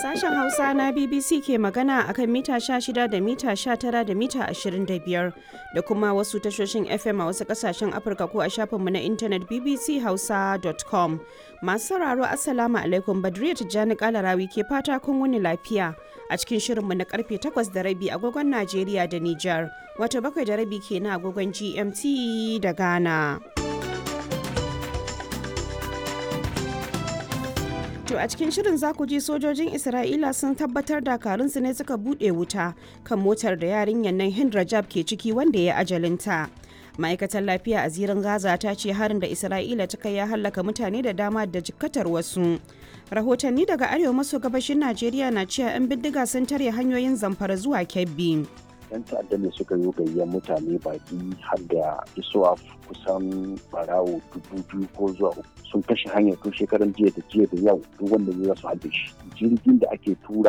Sashen Hausa na BBC ke magana akan mita 16 da mita 19 da mita 25 da kuma wasu tashoshin FM a wasu kasashen Afirka ko a shafinmu na intanet bbchausa.com. Masu sauraro Assalamu alaikum Badriya Tijjani Kalarawi ke fata kun wuni lafiya a cikin shirinmu na karfe 8 da rabi agogon Najeriya da Nijar, wato bakwai da rabi ke na agogon GMT da Ghana. To a cikin shirin za ku ji sojojin Isra'ila sun tabbatar dakarunsu ne suka buɗe wuta kan motar da yarinyar nan Hind Rajab ke ciki wanda ya ajalinta. Ma'aikatar lafiya a zirin Gaza ta ce harin da Isra'ila ta kai ya hallaka mutane da dama da jikkatar wasu. Rahotanni daga arewa maso gabashin Najeriya na cewa 'yan bindiga sun tare hanyoyin zamfara zuwa Kebbi. 'yan ta'adda ne suka yi gayyar mutane baki har da isuwa kusan barawo dubu biyu ko zuwa uku sun kashe hanyar tun shekaran jiya da jiya da yau duk wanda ya su halbe shi jirgin da ake tura